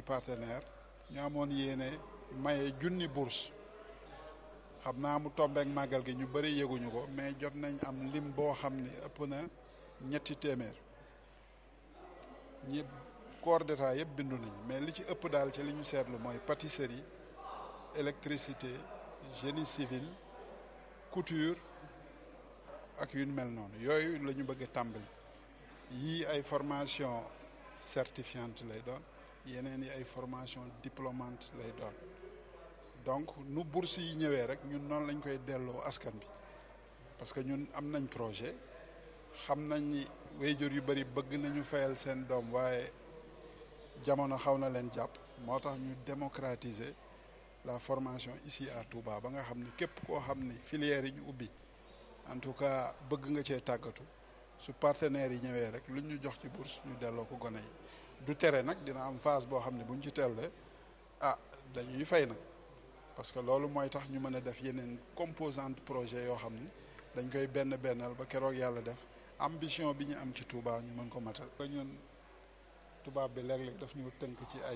suñuy partenaire ñu amoon yéene maye junni bourse xam naa mu tombeek màggal gi ñu bëri yëguñu ko mais jot nañ am lim boo xam ni ëpp na ñetti téeméer ñi corps d'état yëpp bindu nañ mais li ci ëpp daal ci li ñu seetlu mooy pâtisserie électricité génie civil couture ak yu mel noonu yooyu la ñu bëgg a tàmbali yii ay formation certifiante lay doon yeneen yi ay formation diplômante lay doon donc nu bourse yi ñëwee rek ñun noonu lañ koy delloo askan bi parce que ñun am nañ projet xam nañ ni wéyjur yu bëri bëgg nañu fayal seen doom waaye jamono xaw na leen jàpp moo tax ñu démocratiser la formation ici à Touba ba nga xam ni képp koo xam ni filière yi ñu ubbi en tout cas bëgg nga cee tàggatu su partenaires yi ñëwee rek lu ñu jox ci bourse ñu delloo ko gone yi du tere nag dina am phase boo xam ne bu ñu ci tellee ah dañuy fay nag parce que loolu mooy tax ñu mën a def yeneen composante projet yoo xam ni dañ koy benn bennal ba keroog yàlla def ambition bi ñu am ci Touba ñu mën ko matal. ñun tubaab bi léeg-léeg daf ñu tënk ci ay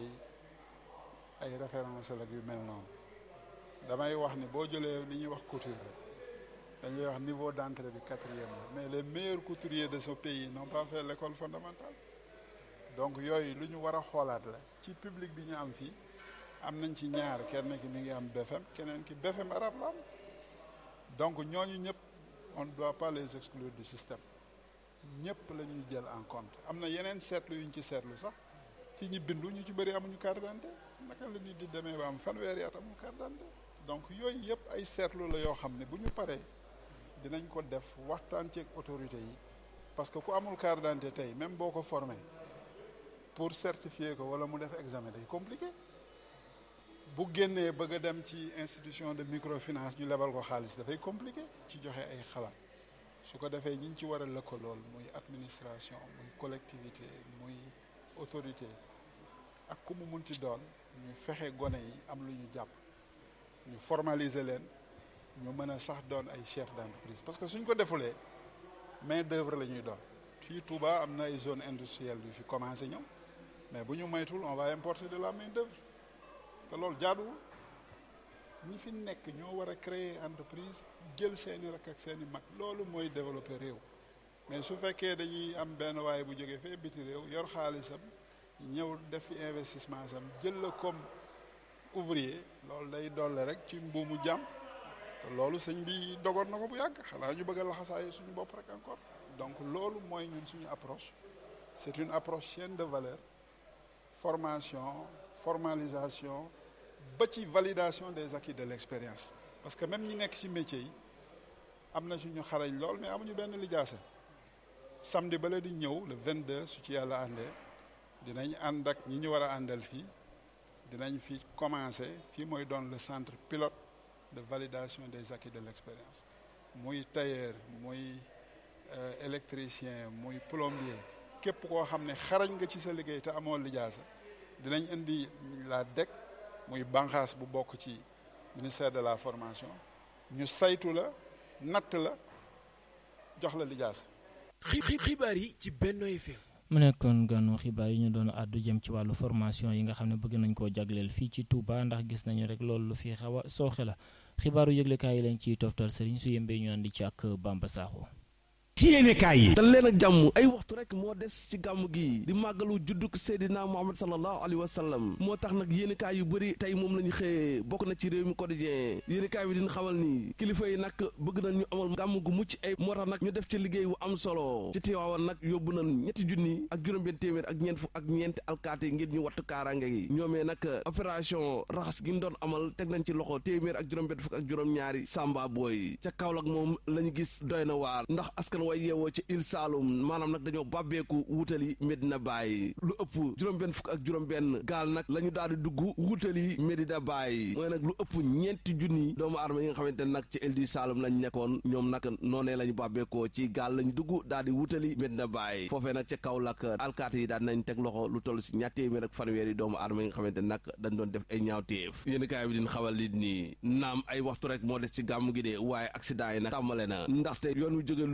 ay référence la yu mel noonu damay wax ni boo jëlee li ñuy wax couture rek dañuy wax niveau d'entrée bi quatrième la mais les meilleurs couturiers de ce pays n'ont pas fait l'école fondamentale donc yooyu lu ñu war a xoolaat la ci public bi ñu am fii am nañ ci ñaar kenn ki mi ngi am BFM keneen ki BFM arabe la am donc ñooñu ñëpp on ne doit pas les exclure du système ñëpp la ñuy jël en compte am na yeneen seetlu yu ñu ci seetlu sax ci ñi bindu ñu ci bëri amuñu carte d'identité naka la nit di demee ba am fanweeri at amul carte d'identité donc yooyu yëpp ay seetlu la yoo xam ne bu ñu paree dinañ ko def waxtaan ceeg autorité yi parce que ku amul carte d'identité tey même boo ko formé pour certifier ko wala mu def examen day compliqué bu génnee bëgg a dem ci institution de microfinance ñu lebal ko xaalis dafay compliqué ci joxe ay xalaat su ko defee ñi ñu ci war a lëkkalool muy administration muy collectivité muy autorité ak ku mu munti doon ñu fexe gone yi am lu ñu jàpp ñu formaliser leen ñu mën a sax doon ay chef d'entreprise parce que suñ ko defulee main d'œuvre la ñuy doon fii Touba am na ay zone industrielle yu fi commencé ñëw mais bu ñu moytul on va importer de la main d'œuvre te loolu jaaduwul ñi fi nekk ñoo war a créer entreprise jël seeni rakk ak seeni mag loolu mooy développer réew mais su fekkee dañuy am benn waaye bu jógee fee biti réew yor xaalisam ñëw def fi investissement sam jël la comme ouvrier loolu day dolle rek ci mbuumu jàmm te loolu sëñ bi dogoon na ko bu yàgg xanaa ñu bëgg a laxasaayu suñu bopp rek encore donc loolu mooy ñun suñu approche c'est une approche chaîne de valeur formation formalisation ba ci validation des acquis de l'expérience parce que même ñi nekk ci métier yi am na suñu xarañ lool mais amuñu benn lijaasa samedi bala di ñëw le 22 su ci yàlla àndee dinañ ànd ak ñi ñu war a àndal fii dinañ fi commencer fii mooy doon le centre pilote de validation des acquis de l'expérience muy tailleur muy électricien muy plombier képp koo xam ne xarañ nga ci sa liggéey te amoo lijaasa dinañ indi la DEC muy banqaas bu bokk ci ministère de la formation ñu saytu la natt la jox la lijaasa xibaar yi ci Benno FM mu nekkoon ganu xibaar yi ñu doon àddu jëm ci wàllu formation yi nga xam ne bëgg nañ koo jagleel fii ci Touba ndax gis nañu rek loolu lu fi xaw a sooxe la xibaaru yëglekaay yi lañ ciy toftal sëriñ su yembee ñu àndi ci ak Bamba Sakho ci yéenekaay yi dal leen ak jàmm ay waxtu rek moo des ci gàmm gi di màggalu judduk Seydina Muhammad sallallahu alayhi wa sallam moo tax nag yéenekaay yu bëri tey moom la ñu xëyee bokk na ci réew mi quotidien yéenekaay bi dina xamal ni kilifa yi nag bëgg nañ ñu amal gàmm gu mucc ay moo tax nag ñu def ci liggéey wu am solo ci Tiwaawan nag yóbbu nañ ñetti junni ak juróom-benn téeméer ak ñeent fukk ak ñeenti alkaati ngir ñu wattu kaaraange gi ñoomee nag opération raxas gi ñu doon amal teg nañ ci loxo téeméer ak juróom-benn fukk ak juróom-ñaari samba booy ca Kaolack moom la ñu gis doy na waar ndax askan way yeewoo ci il Saloum maanaam nag dañoo bàbbeeku wutali Medina Baye lu ëpp juróom-benn fukk ak juróom-benn gaal nag la ñu daal di dugg wutali Medina Baye mooy nag lu ëpp ñeenti junni doomu aadama yi nga xamante ne nag ci il du Saloum lañ nekkoon ñoom nag noonee la ñu bàbbeekoo ci gaal lañ dugg daal di wutali Medina Baye foofee nag ca Kaolack alkaati yi daal nañ teg loxo lu toll si ñaar téeméer ak fanweeri doomu aadama yi nga xamante ne nag dañ doon def ay ñaawteef yéen kaay bi din xawal li nii naam ay waxtu rek moo des ci gàmm gi de waaye accident yi nag tàmbale na ndaxte yoon wi jóge Louga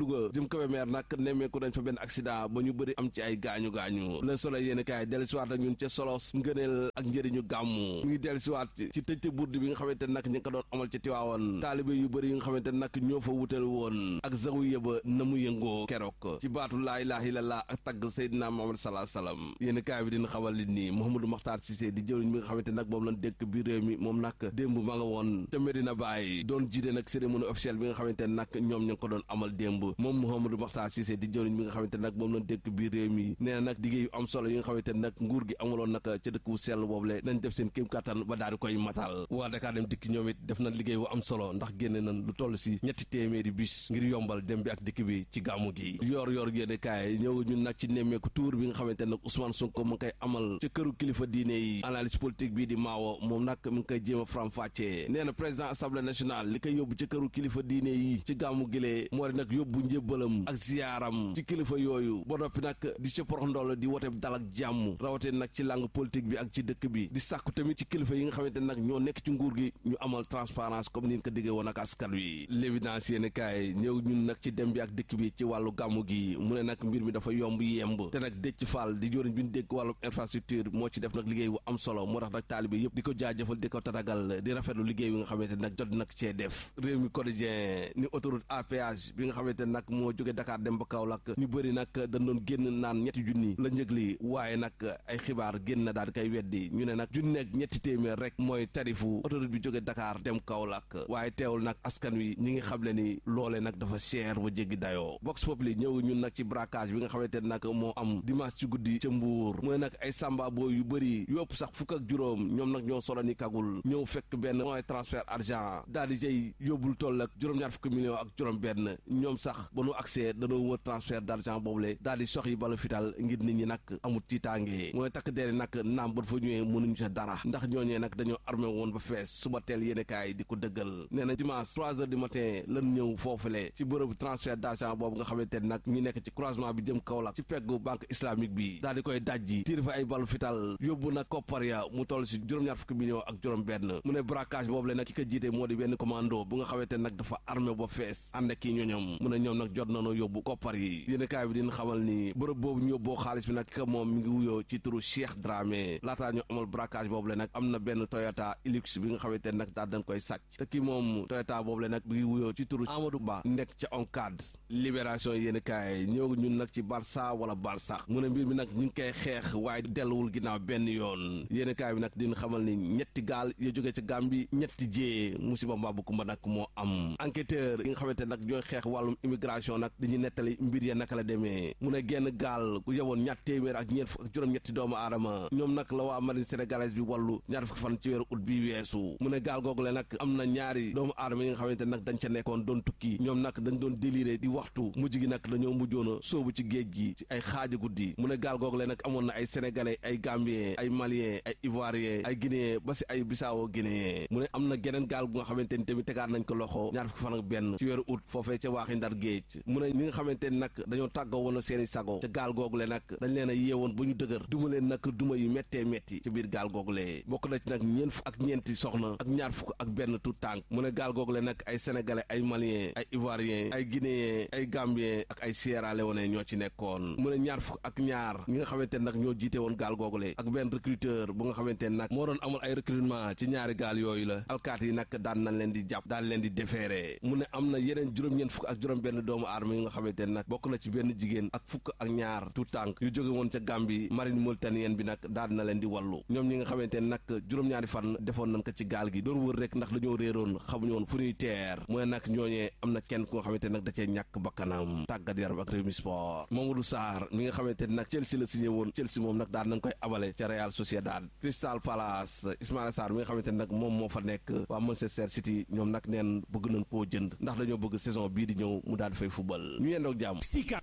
pencum Kébémer nag nemmeeku nañ fa benn accident ba ñu bëri am ci ay gaañu-gaañu le soleil yéen kaay dellu siwaat ak ñun ca solos ngëneel ak njëriñu gàmmu mu ngi dellu siwaat ci tëjte burdi bi nga xamante nag ñi ngi ko doon amal ca Tiwaawan taalibe yu bëri yi nga xamante nag ñoo fa wutal woon ak zawiya ba na mu yëngoo keroog ci baatu laa ilaaha illallah ak tagg Seydina Muhammad salaa salaam yéen kaay bi dina xamal li nii Mouhamadou Makhtar Cissé di jëwriñ mi nga xamante nag moom lañ dékk biir réew mi moom nag démb ma nga woon ca Medina Baye doon jiite nag cérémonie officielle bi nga xamante nag ñoom ñu ngi ko doon amal démb moom Mouhamadou Makhtar Cissé di jëwriñ mi nga xamante nag moom lañ dékk biir réew mi nee na nag liggéey yu am solo yi nga xamante nag nguur gi amuloon nag ca dëkk wu sell boobule nañ def seen kéem kattan ba daal di koy matal waa Dakar dem dikk ñoom it def na liggéey wu am solo ndax génne nañ lu toll si ñetti téeméeri bus ngir yombal dem bi ak dikk bi ci gàmmu gi yor yor yéene kaay ñëw ñun nag ci nemmeeku tour bi nga xamante nag Ousmane Sonko mu ngi koy amal ca këru kilifa diine yi analyse politique bii di maawo moom nag mi ngi koy jéem a faram fàccee nee na président assemblée nationale li koy yóbbu ca këru kilifa diine yi ci gàmmu gilee moo di nag yóbbu njébbalam ak ziyaaram ci kilifa yooyu ba noppi nag di ca porox ndool di wote dal ak jàmm rawatee nag ci langue politique bi ak ci dëkk bi di sàkku tamit ci kilifa yi nga xamante nag ñoo nekk ci nguur gi ñu amal transparence comme ni ñu ko diggee woon ak askan wi l'évidence yéen kaay ñëw ñun nag ci dem bi ak dëkk bi ci wàllu gàmmu gi mu ne nag mbir mi dafa yomb yemb te nag Déthié Fall di joriñ bi ñu dégg wàllu infrastructure moo ci def nag liggéey bu am solo moo tax nag taalibe yëpp di ko jaajëfal di ko tatagal di rafetlu liggéey bi nga xamante nag jot nag cee def réew mi quotidien ni autoroute à péage bi nga xamante nag moo jóge Dakar dem ba Kaolack ñu bëri nag dañ doon génn naan ñetti junni la njëg li waaye nag ay xibaar génn na daal di koy weddi ñu ne nag junni ak ñetti téeméer rek mooy tarifu autoroute bi jóge Dakar dem Kaolack waaye teewul nag askan wi ñi ngi xam le ni loole nag dafa cher ba jéggi dayoo Vox Populi ñëw ñun nag ci braquage bi nga xamante ne nag moo am dimanche ci guddi ca Mbuur mooy nag ay samba boo yu bëri yópp sax fukk ak juróom ñoom nag ñoo solo ni kagul ñëw fekk benn mooy transfert argent daal di jëy yóbbul toll ak juróom-ñaar fukki millions ak juróom benn ñoom sax ba nu accès danoo wër transfert d'argent boobule daal di sox yi bala fital ngir nit ñi nag amul tiitaange mooy takk deri nag naam ba fa ñëwee mënuñu sa dara ndax ñooñee nag dañoo armé woon ba fees suba teel yéene kaay di ko dëggal nee na dimanche trois heures du matin lan ñëw foofule ci bërëbu transfert d'argent boobu nga xamante ne nag ñu nekk ci croisement bi jëm Kaolack ci peggu banque islamique bi daal di koy dajji tiir fa ay balu fital yóbbu nag koppar ya mu toll si juróom-ñaar fukki millions ak juróom benn mu ne braquage boobu le nag ki ko jiite moo di benn commando bu nga xamante ne nag dafa armé ba fees ànd ak kii ñoñom mu ne ñoom nag jot nañoo yóbbu koppar yi yéene kaay bi dina xamal ni bërëb boobu ñu yóbboo xaalis bi nag ki ko moom mi ngi wuyoo ci turu Cheikh Dramé laataa ñu amal braquage boobu le nag am na benn Toyota Hilux bi nga xamante ne nag daal dañ koy sàcc te kii moom Toyota boobu le nag mi ngi wuyoo ci turu Amadou Ba nekk ca ONCAD libération yéen kaay ñëw ñun nag ci Barça wala Barsax mu ne mbir mi nag ñu ngi koy xeex waaye delluwul ginnaaw benn yoon yéen kaay bi nag dina xamal ni ñetti gaal ya jógee ca Gambie ñetti jee musiba mbaa bu kumba nag moo am enquêteur yi nga xamante nag ñooy xeex wàllum immigration nag dañuy nettali mbir ya naka la demee mu ne genn gaal ku yeboon ñatt téeméer ak ñeent fukk ak juróom-ñetti doomu aadama ñoom nag la waa marine sénégalaise bi wàllu ñaar fukki fan ci weeru ut bi weesu mu ne gaal googu le nag am na ñaari doomu aadama yi nga xamante nag dañ ca nekkoon doon tukki ñoom nag dañ doon déliré di waxtu mujj gi nag dañoo mujjoon a sóobu ci géej gi ci ay xaaji guddi mu ne gaal googu le nag amoon na ay sénégalais ay gambien ay malien ay ivoirien ay guinéen ba si ay bissau guinéen mu ne am na geneen gaal gu nga xamante ni tamit tegaat nañ ko loxo ñaar fukki fan ak benn ci weeru ut foofee ca waaxi ndar géej mu ne ñi nga xamante ni nag dañoo tàggoo woon seeni sago ca gaal googu le nag dañ leen a yeewoon ba ñu dëgër duma leen nag duma yu méttee métti ci biir gaal googu le bokk na ci nag ñeent fukk ak ñeenti soxna ak ñaar fukk ak benn tout tànk mu ne gaal googu le nag ay sénégalais ay malien ay ivoirien ay guinéen ay gambien ak ay Sierra Leone ñoo ci nekkoon mu ne ñaar fukk ak ñaar ñi nga xamante ne nag ñoo jiite woon gaal googule ak benn recruteur bu nga xamante ne nag moo doon amul ay recrutement ci ñaari gaal yooyu la alkaat yi nag daan nañ leen di jàpp daan leen di defeere mu ne am na yeneen juróom-ñeent fukk ak juróom benn doomu aadama yu nga xamante ne nag bokk na ci benn jigéen ak fukk ak ñaar tout tànk yu jóge woon ca Gambie marine mauritanienne bi nag daan na leen di wallu ñoom ñi nga xamante ne nag juróom-ñaari fan defoon nañ ko ci gaal gi doon wër rek ndax dañoo réeroon xamuñu woon fu ñuy teer mu ne nag ñooñee am na kenn ku nga xamante ne nag da cee ñàkk bakkanam tàggat yaram ak Rewmi Sport Mamadou Sarr mi nga xamante ne nag Chelsea la signé woon Chelsea moom nag daan nañ koy abale ca Real Sociedad Crystal Palace Ismaïla Sarr mi nga xamante ne nag moom moo fa nekk waa Manchester City ñoom nag neen bëgg nañ koo jënd ndax dañoo bëgg saison bii di ñëw mu daal di fay football ñu yendoog jàmm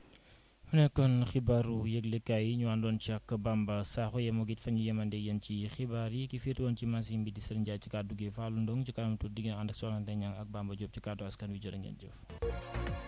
mu nekkoon xibaaru yëglekaay yi ñu àndoon ci ak Bamba Sakho yemoo it fa ñu yemande yéen ci xibaar yi ki féete woon ci machine bi di Serigne Ndiaye ci kàddu gi Fallou Ndong ci kanam tuuti di ngeen ànd ak Soxna Ndeye Niang ak Bamba Diop ci kàddu askan wi jërë ngeen jëf